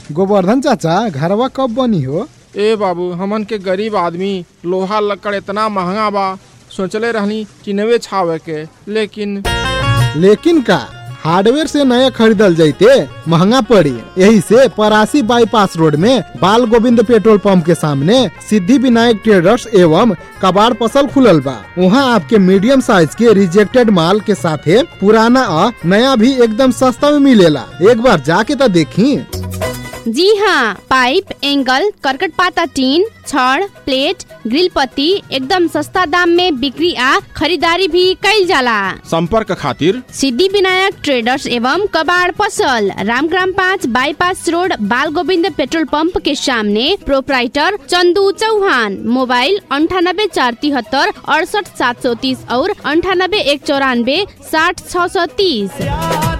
गोवर्धन चाचा घरवा कब बनी हो ए बाबू हमन के गरीब आदमी लोहा लकड़ इतना महंगा बा सोचले रहनी कि नवे छावे के लेकिन लेकिन का हार्डवेयर से नया खरीदल जैते महंगा पड़ी यही से परासी बाईपास रोड में बाल गोविंद पेट्रोल पंप के सामने सिद्धि विनायक ट्रेडर्स एवं कबाड़ पसल खुलल बा वहाँ आपके मीडियम साइज के रिजेक्टेड माल के साथे पुराना और नया भी एकदम सस्ता में मिलेला एक बार जाके तो देखी जी हाँ पाइप एंगल करकट पाता टीन छड़ प्लेट ग्रिल पत्ती एकदम सस्ता दाम में बिक्री आ खरीदारी भी कईल जाला संपर्क खातिर सिद्धि विनायक ट्रेडर्स एवं कबाड़ पसल रामग्राम पाँच बाईपास रोड बाल गोविंद पेट्रोल पंप के सामने प्रोपराइटर चंदू चौहान मोबाइल अंठानब्बे चार तिहत्तर अड़सठ सात सौ तीस और अंठानब्बे एक चौरानबे साठ छ सौ तीस